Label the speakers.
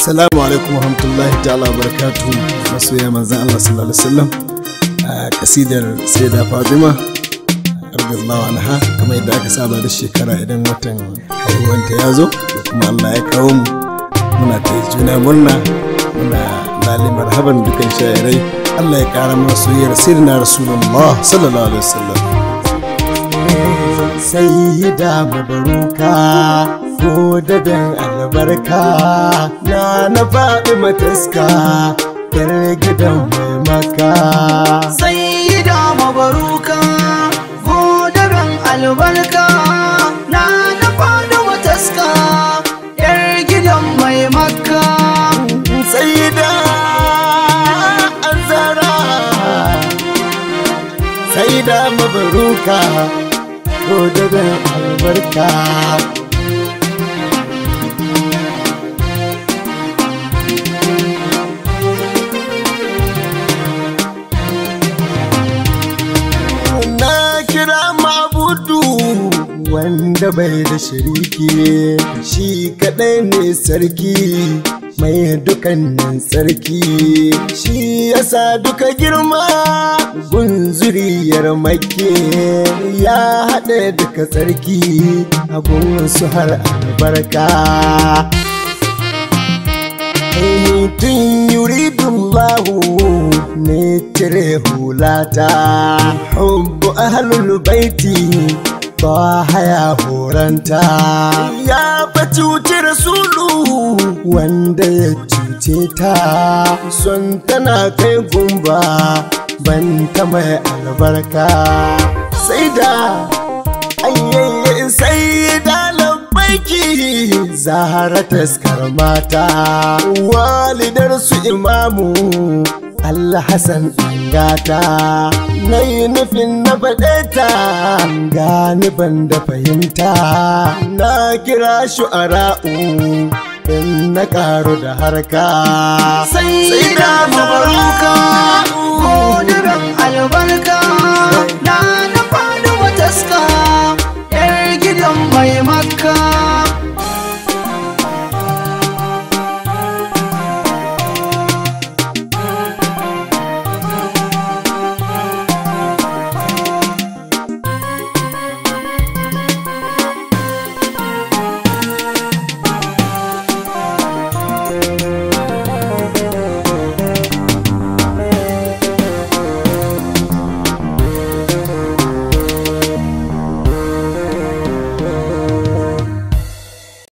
Speaker 1: Assalamu alaikum warahmatullahi ta'ala barakatu masoya manzan Allah sallallahu alaihi wasallam a kasidar Sayyida Fatima radiyallahu anha kamar yadda aka saba da shekara idan watan haihuwanta ya zo da kuma Allah ya kawo mu muna ta juna murna muna lali marhaban dukan shayarai Allah ya kara mana soyayyar sayyidina Rasulullah sallallahu alaihi wasallam
Speaker 2: sayyida mabaruka ko dabin albarka na na faɗi mataska yar gidan mai maka
Speaker 3: sayyida mabaruka ko daren albarka na na fada wataska yar gidan mai makka
Speaker 2: sayyida azara sayyida mabaruka ko dabin albarka na kira mabudu wanda bai da shiriki shi kadai ne sarki mai dukannin sarki shi yasa duka girma gunzuriyar make ya haɗe duka sarki abun su har albarka tun yuridullahu ne cire hulata hubbu ahlul baiti ba haya horanta ya fa cuci rasulu wanda ya cuce ta son tana kai gumba ban ta mai albarka sai da ayyayi sai da labbaiki zahara taskar mata walidar su imamu Allah Hassan gata na yi nufin na faɗe ta gani ban da fahimta na kira shu'ara'u in na karu da harka
Speaker 3: sayyida mabaruka